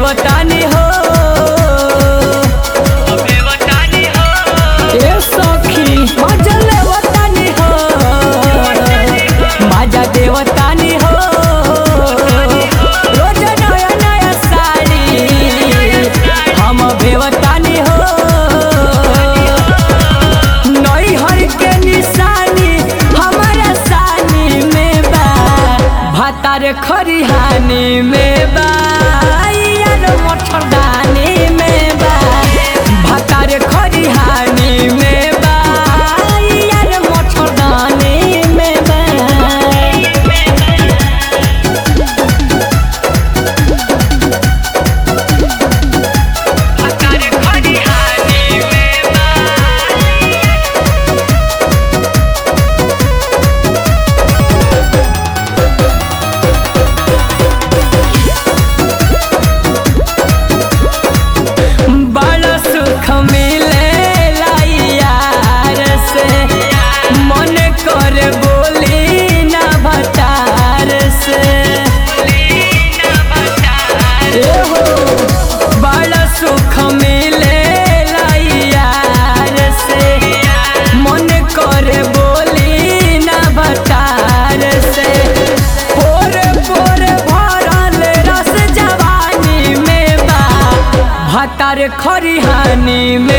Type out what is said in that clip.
बेवतानी हो ए सखी मजा लेवतानी हो मजा देवतानी हो रोज नया नया साड़ी हम बेवतानी हो नई हर के निशानी हमारा सानी में बा भातार खरिहानी में बा यार मच्छरदानी में बा भातार खरिहानी में बा यार मच्छरदानी में बा बड़ा सुख मिलेला यार से मन कर बोली ना भटार से ए हो बड़ा सुख मिलेला यार से मन कर बोली ना भटार से पोर पोर भरल रस जवानी में बा भातार खरिहानी में